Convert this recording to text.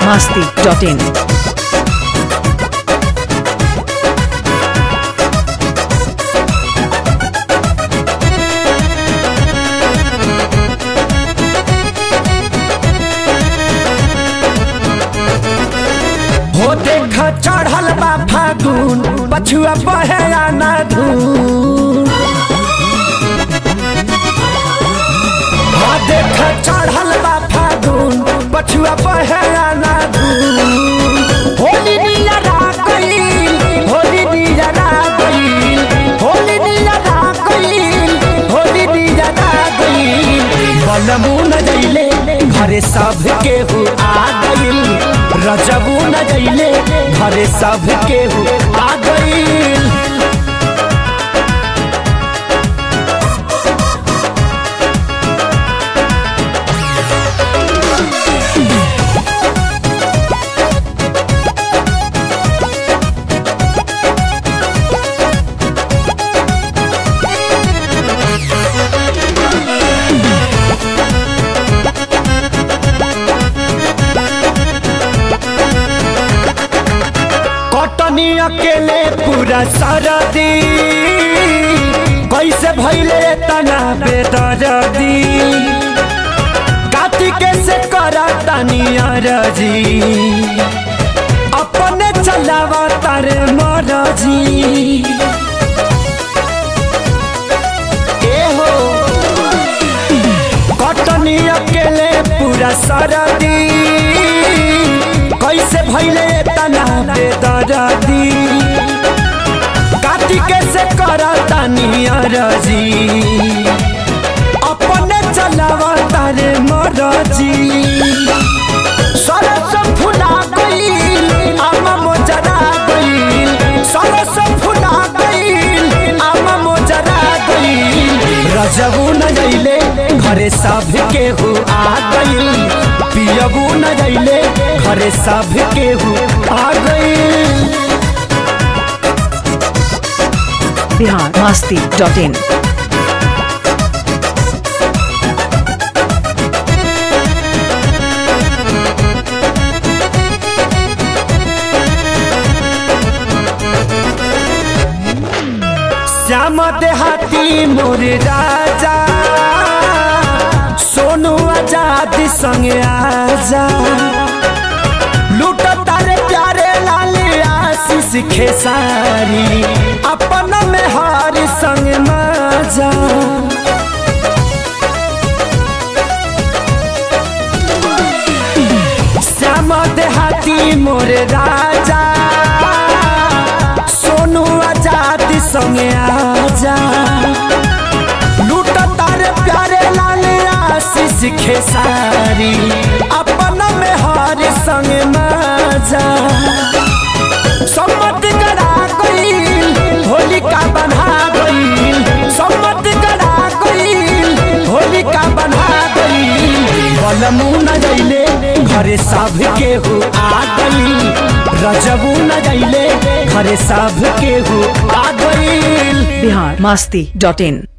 masti.in. हो देख चढ़ल बा फागुन पछुआ बहे आना धून हो देख चढ़ल बा फागुन पछुआ बहे आना धून होली दिया गईल होली दिया गईल होली दिया गईल होली दिया गईल बलमू न जइले घरे सब केहू आ गईल रजबू न जइले घरे सब केहू आ गईल कटनी अकेले पूरा सरदी कैसे भैले तना बेदरदी कातिके से करा तनी अरजी अपने चलावा तारे मरजी ए हो कटनी अकेले पूरा सरदी कैसे भैले तना बेदरदी कातिके से करता नियरजी अपने चलावा तारे मरजी सरस फुला गईल आमा मोजरा गईल सरस फुला गईल आमा मोजरा गईल रजबू न जइले घरे सब केहू आ गईल पियबू न जइले घरे सब केहू आ गईल Bihar masti.in. श्याम देहाती मोर राजा सोनू आजाद संगे आजा लूट तारे प्यारे लाल आशीष खेसारी अपन में हार संग माजा श्याम देहाती मोर राजा सोनू आजाद संगे आजा लूट तारे प्यारे लाल आशीष खेसारी अपन में हार संग माजा सम्मत करा गईल होलिका बना गईल सम्मत करा गईल होलिका बना गईल बलमू न जइले घरे सब केहू आ गईल रजबू न जइले घरे सब केहू आ गईल Bihar masti.in.